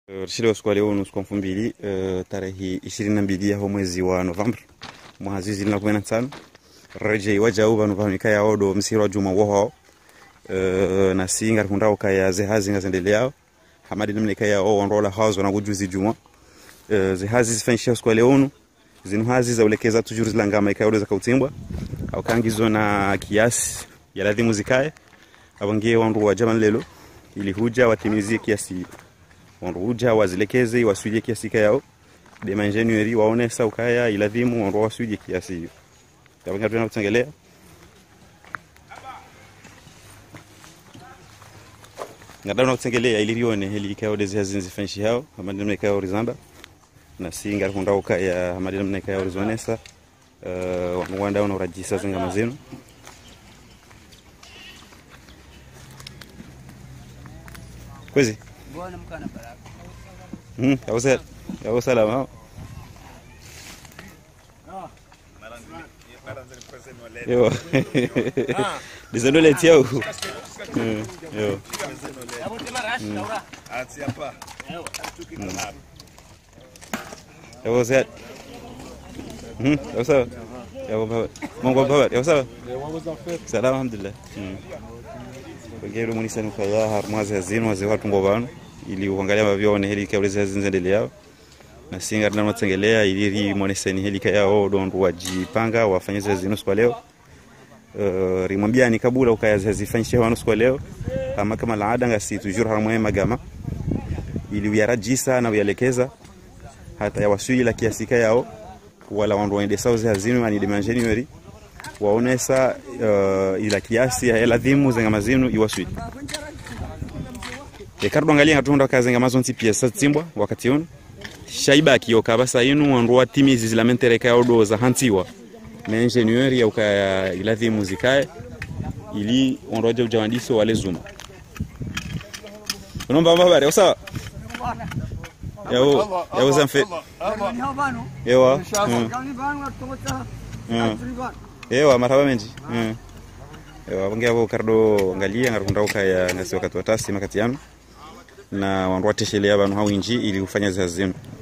Rishile siku leo nusu kwa mbili uh, tarehe ishirini na mbili ya mwezi wa Novemba mwaka zizi na kumi na tano reje wajau vanu vanika ya odo msiro juma woho uh, na singa kundao kaya zehazi ngazendelea yao hamadi namne kaya o onrola hazo na kujuzi juma uh, zehazi zifanyisha siku leo nu zinu hazi za ulekeza tujuru zilangama ikayo za kautimbwa au kangizo na kiasi ya ladhimu zikae abangie wandu wa jaman lelo ili huja watimizie kiasi wanruja wazilekeze wasuje kiasi kayao de mangenueri waone sa ukaya iladhimu wanru wasuje kiasi hiyo tabanga tuna kutengelea ngada na kutengelea ili lione hili kayo de zihazi zifanshi hao amadi namna kayo rizamba na singa kunda ukaya amadi namna kayo rizonesa uh, wanwanda una urajisa zinga mazenu kwezi Mbona mkana baraka? Mm, yako sala. Yako salama. Yo. Dizendo le tiao. Mm, Yo. Yako sala. Mm, yako sawa. Yako baba. Mungu baba. Yako sawa. Salama alhamdulillah. Mm. Ngero munisa nukaya harmazi hazino wazi watu ngobano ili uangalia mavyone heli kauleza zinzendele yao na singa na matengelea ili ri moneseni heli kaya o dondu wajipanga wafanye zezi nusu kwa leo uh, rimwambia ni kabula ukaya zezi fanyishe wanu kwa leo kama kama laada ngasi tujur harmwe magama ili uyarajisa na uyalekeza hata ya wasui la kiasi kayao wala wandu waende sauzi hazinu ani dimensioni yori waonesa uh, ila kiasi ya ladhimu zenga mazinu iwasui ekardo angalia ngatunda kazenga mazonti piesa tsimbwa wakati uno shaiba kiyoka basa inu wandu wa timizi zilamentereka ya odo za hantiwa na ingenieur ya uka iladhi muzikae ili onroje ujawandiso wale zuma unomba mbabare usawa yao yao zamfe ewa mm. Mm. ewa marhaba menji mm. ewa bonge abo kardo angalia ngarunda ukaya ngasi wakati watasi makati yanu na wandu wateshelea vanhu hawinji ili kufanya zazinu